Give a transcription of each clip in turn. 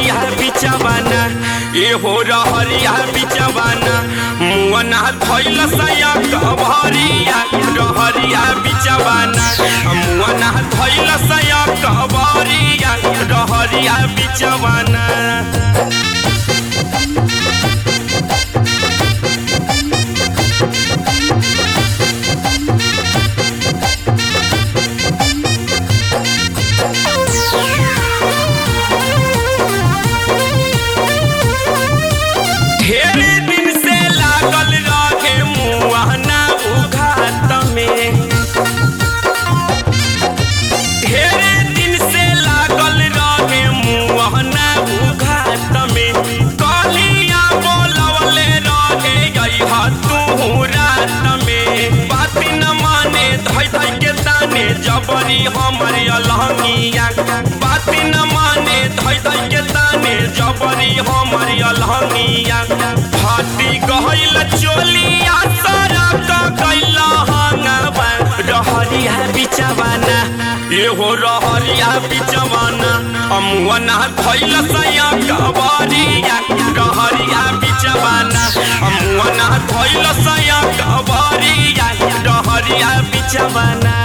रहरिया बिचवाना ए हो रहरिया बिचवाना मुअना धैल सया कबरिया रहरिया बिचवाना मुअना धैल सया कबरिया रहरिया बिचवाना ढेर दिन से लागल रहे मुआना उघात में ढेर दिन से लागल रहे मुआना उघात में कलिया बोलवले रहे अइहा तू रात में बात न माने धै धै के ताने जबरी हमर अलहंगिया बात न माने धै धै के ताने जबरी हमर अलहंगिया फाटी गहल चोलिया सारा का कैला हंगवा रहरिया बिचवाना एहो रहरिया बिचवाना अमुअना धैल सया कबरिया रहरिया बिचवाना अमुअना धैल सया कबरिया रहरिया बिचवाना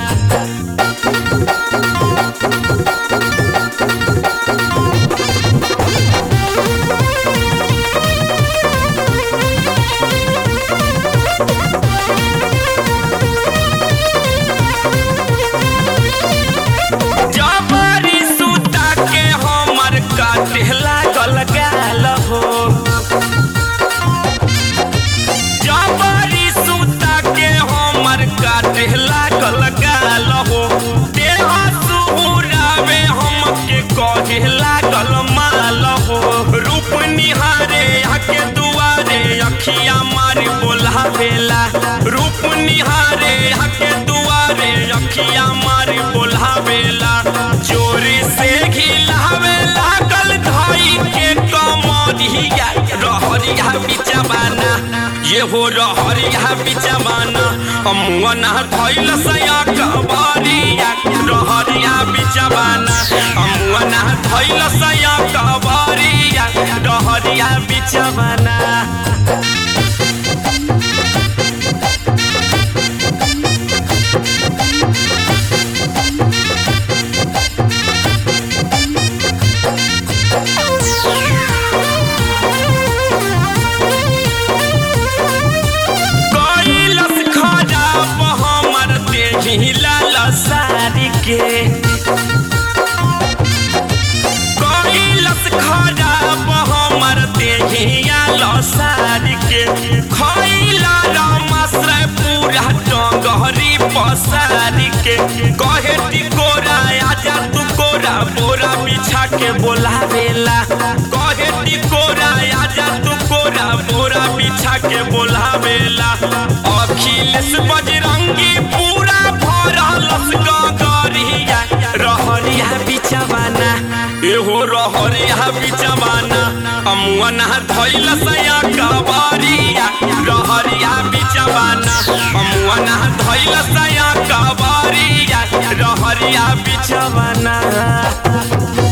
जबरी सूता के हमर काटे लागल गाल हो जबरी सूता के हमर काटे लागल गाल हो देह सुहुरावे हमके कहे लागल माल हो रूप निहारे आके दुआरे अखिया मारी बोलावेला रूप निहारे आके दुआरे अखिया मारी बोलावेला चोरी से घिलावे लागल धाई के कमरिया रहरिया बिचवाना ये हो रहरिया बिचवाना अमुअना धैल सया कबरिया रहरिया बिचवाना अमुअना धैल सया कबरिया रहरिया बिचवाना कैलस खराब हमर देही लाल सारी के कैलस खराब हमर देही लाल सारी के खैला रामाश्रय पूरा डगहरी पसारी के कहे टिकोरा आजा तू कोरा बोरा बिछा के बोलावेला कहे टिकोरा आजा तू कोरा बोरा बिछा के बोलावेला अखिलेश बजरंगी पूरा भरलस गगरिया रहरिया बिचवाना एहो रहरिया बिचवाना अमुअना धैल सया कबरिया रहरिया बिचवाना अमुअना धैल सया कबरिया रहरिया बिचवाना